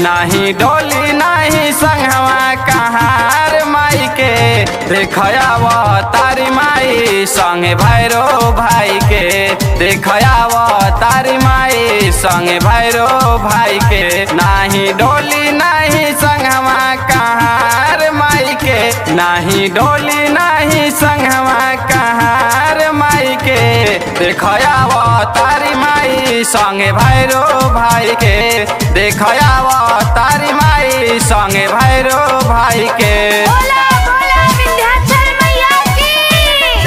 नाही डोली नाही संगवा कहार माई के देखयाव तारी माई संगे भैरो भाई के देखयाव तारी माई संगे भैरो भाई के नाही डोली नाही संगवा कहार माई के नाही डोली नाही संगवा कहार माई के देखयाव तारी माई संगे भैरो भाई के देखयाव तारी माई संगे भैरो भाई के बोला बोला विंध्याचल मैया की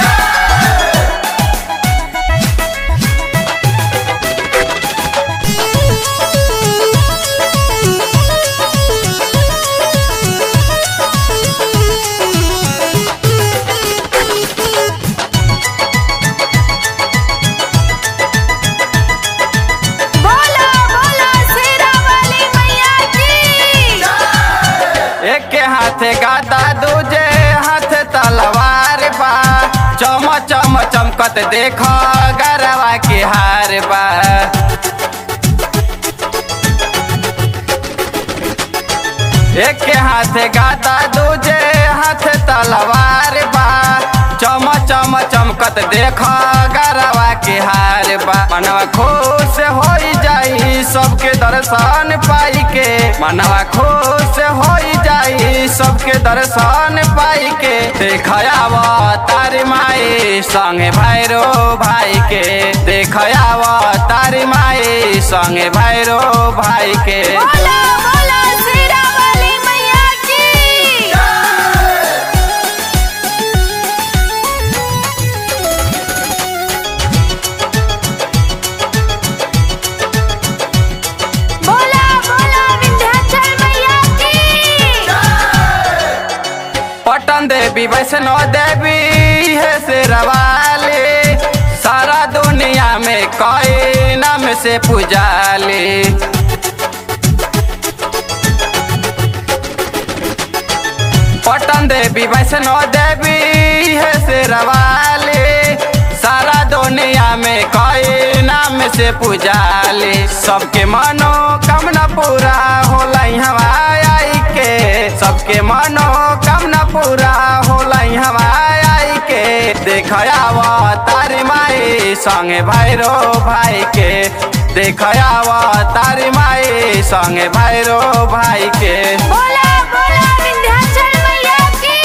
बोला बोला शेरा वाली मैया की एक के हाथे गादा दूजे हाथ तलवार बा चम चम चमकत देख गरवा के हार बा एक के हाथे गादा दूजे हाथ तलवार बा चम चम चमकत देख गरवा के हार बा मनवा खुश हो जाई सबके दर्शन पाई के मनवा खुश हो जाई सबके दर्शन पाई के देखयाव तारी माई संगे भैरो भाई के देखयाव तारी माई संगे भैरो भाई के बोला बोला शेरा वाली मैया की बोला बोला विंध्याचल मैया की पटन देवी वैष्णो देवी है से रवाले सारा दुनिया में कई नाम से पूजाले पटन देवी वैष्णो देवी है से रवाले सारा दुनिया में कई नाम से पूजाले सबके मनोकामना पूरा होला हवाई के सबके मनोकामना पूरा होला हवाई के देखयाव तारी माई संगे भैरो भाई के देखयाव तारी माई संगे भैरो भाई के बोला बोला विंध्याचल मैया की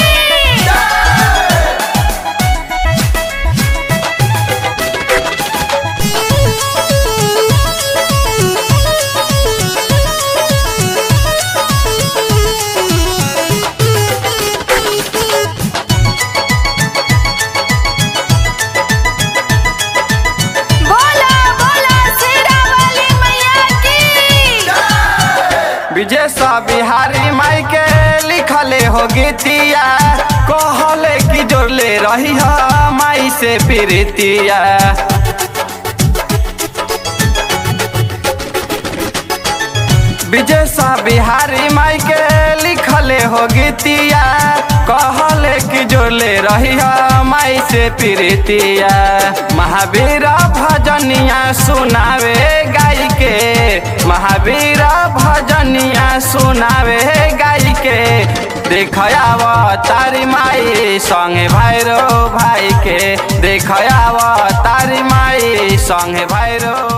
बोला बोला शेरा वाली मैया की विजय सा बिहारी माई के लिखले हो गीतिया कहले की जोड़ले रही है माई से प्रीतिया विजय सा बिहारी माई के लिखले हो गीतिया कहले की जोड़ले रही है माई से प्रीतिया महावीर भजनिया सुनावे गाई के महावीर भजनिया सुनावे गाई के देखयाव तारी माई संगे भैरो भाई के देखयाव तारी माई संगे भैरो